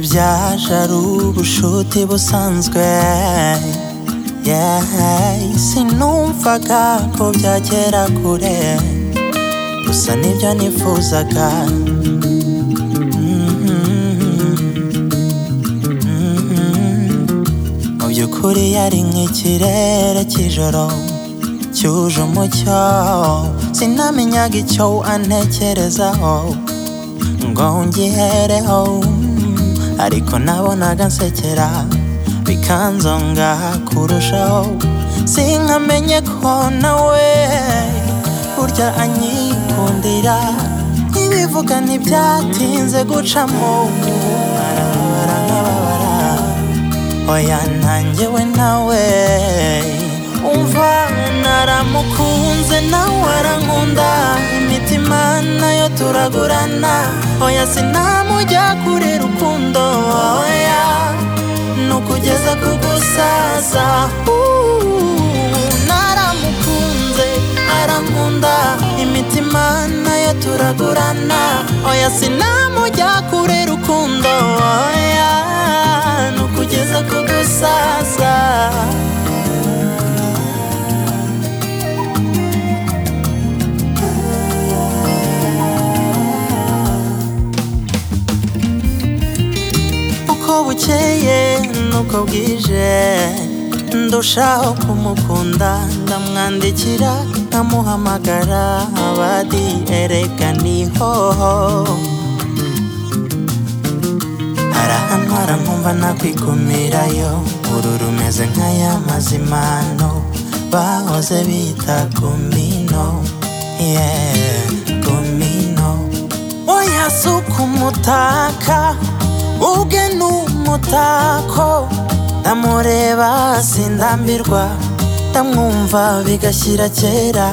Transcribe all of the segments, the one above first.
byaje ari ubushuti busanzwe yeah. sinumvaga ko byagera kure gusa nibyo nifuzaga mu by'ukuri yari nk'ikirere cy'ijoro cyuje umucyo sinamenyaga icyo antekerezaho ngo ngihereho ariko nabonaga nsekera bikanzonga kurushaho sinkamenye ko nawe burya anyikundira ibivuga ntibyatinze gucamo arababara nkababara oya ntangewe nawe umva naramukunze nawe arankunda imitima nayo turagurana oya sinamujya kure rukundo oya nukugeza ku gusaza Uh, naramukunze arankunda imitima nayo turagurana oya sinamujya kure rukundo oya nukugeza ku gusaza uko bukeye nuko bwije ndushaho kumukunda ndamwandikira nkamuhamagara abadi erega nihoho arahantwara nkumva nakwikumirayo uru rumeze nk'aya mazimano bahoze bita kumino yeah, kumino oya si ukumutaka ubwe ni umutako ndamureba sindambirwa ndamwumva bigashyira kera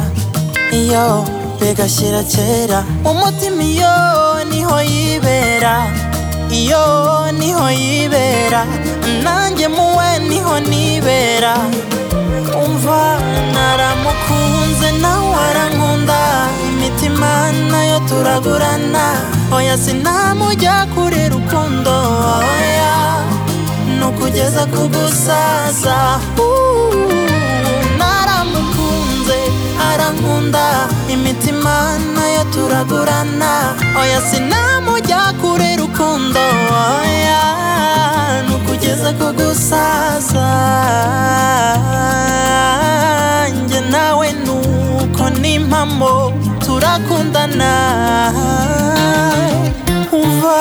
iyo bigashyira kera umutima iyo niho yibera iyo niho yibera nanjye muwe niho nibera umva naramukunze nawe arankunda imitima nayo turagurana oya sinamujya kure rukundo oya nukugeza ku gusaza Uh, naramukunze arankunda imitima nayo turagurana oya sinamujya kure rukundo oya nukugeza ku gusaza njye nawe nuko n'impamo turakundana umva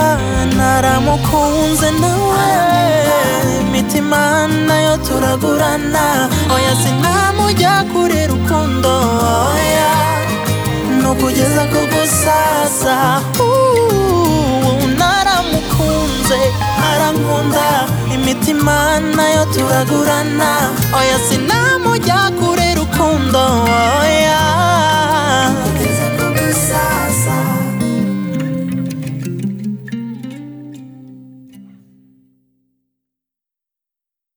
naramukunze nawe imitima nayo turagurana oya sinamujya kure rukundo oya nukugeza ku gusaza Uh, naramukunze arankunda imitima nayo turagurana oya sin